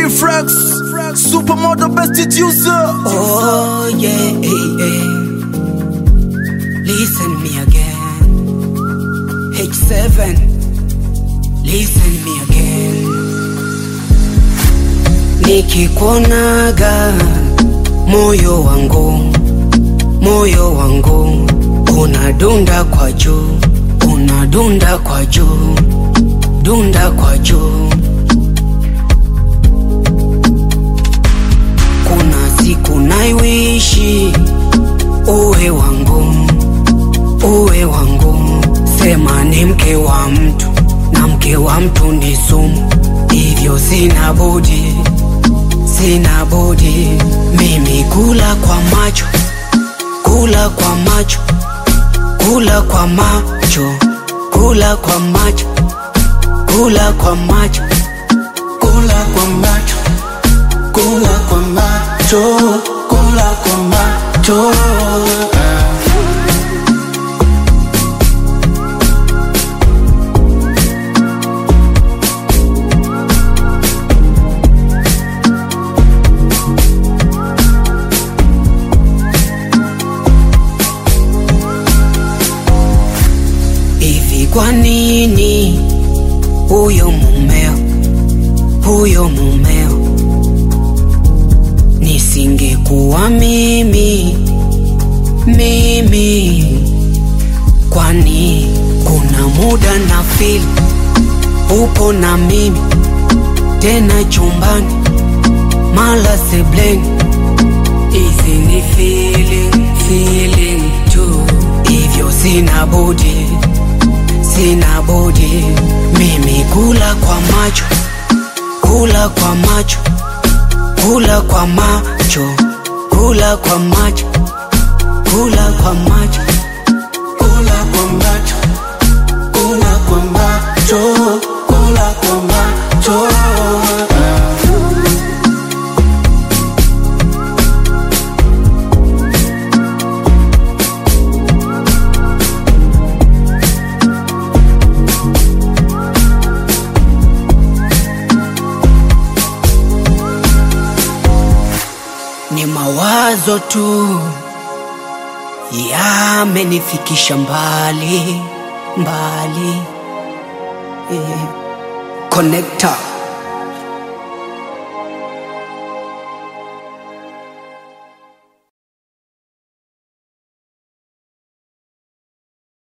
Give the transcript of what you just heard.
Flex, supermodel best user. Oh yeah, yeah. Listen me again. H7. Listen me again. Nikikuonaga moyo wangu, moyo wangu unadunda kwa juu, unadunda kwa juu, dunda kwa juu. Kuna siku naiwishi uwe wangu, uwe wangu, sema ni mke wa mtu na mke wa mtu ni sumu, hivyo sina budi, sina budi mimi kula kwa macho, kula kwa macho, kula kwa macho, kula kwa macho, kula kwa macho, Kula kwa macho, kula kwa macho, kula kwa macho. hivi kwa nini huyo mumeo, huyo mumeo nisingekuwa mimi, mimi kwani kuna muda na feel upo na mimi tena chumbani mala sebleni hizi ni feeling, feeling tu hivyo sina budi sina budi mimi kula kwa macho kula kwa macho kula kwa macho kula kwa macho kula kwa macho Kula kwa macho, kula kwa macho, kula kwa macho. ni mawazo tu yamenifikisha mbali mbali yeah. Connector